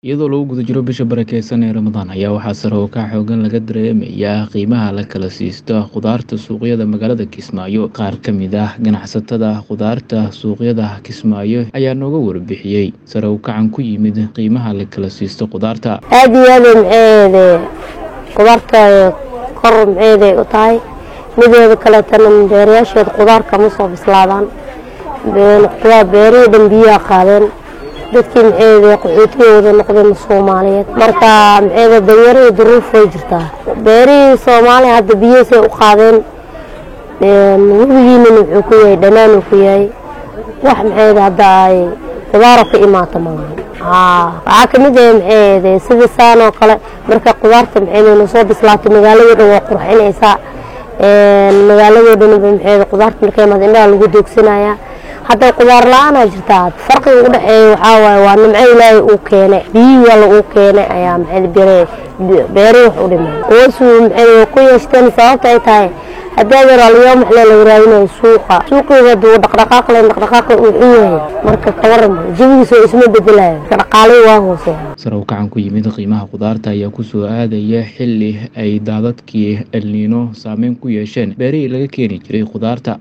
iyadoo lagu guda jiro bisha barakeysan ee ramadaan ayaa waxaa sare oo ka xoogan laga dareemayaa qiimaha la kala siisto khudaarta suuqyada magaalada kismaayo qaar ka mid ah ganacsatada khudaarta suuqyada kismaayo ayaa nooga warbixiyey sare u kacan ku yimid qiimaha la kala siisto khudaarta aada iyo aada maxeede khudaarta kor maxeeday u tahay mideeda kaleetana beerayaasheeda khudaar kama soo bislaadaan beerihii dhan biyaa qaadeen dadkii maxeede qaxootigooda noqdeen soomaaliyeed marka maxeede danyaro iyo duruuf way jirtaa beerihii soomaaliya hadda biyihiisay u qaadeen webigiinana wuxuu ku yahay dhanaanuu ku yahay wax maxeede hadda ay khudaaro ka imaata malahan waxaa kamid ah maxeede sida saan oo kale marka khudaarta maxeede na soo bislaato magaaladoo dhan waa qurxinaysaa magaaladoo dhan maxeede khudaarta markay imaado indhaha lagu doogsanayaa hadda khudaar la-aanaa jirtaa farqiga u dhexeeya waxaa waaye waa nimco ilaahay uu keenay biyihii alla uu keenay ayaa maxeede beeri wax u dhimay kuwaasuu maxeede way ku yeeshteen sababta ay tahay haddii adeer aliyaa maxlee laga raadinayo suuqa suuqiga haduu dhaqdhaqaaq len dhaqdhaqaaqa uu xun yahay marka kawaran jawigiisa oo isma bedelayo dhaqaalihii waa hooseeya sare u kacan ku yimid qiimaha khudaarta ayaa kusoo aadaya xili ay daadadkii elniino saameyn ku yeesheen beerihii laga keeni jiray khudaarta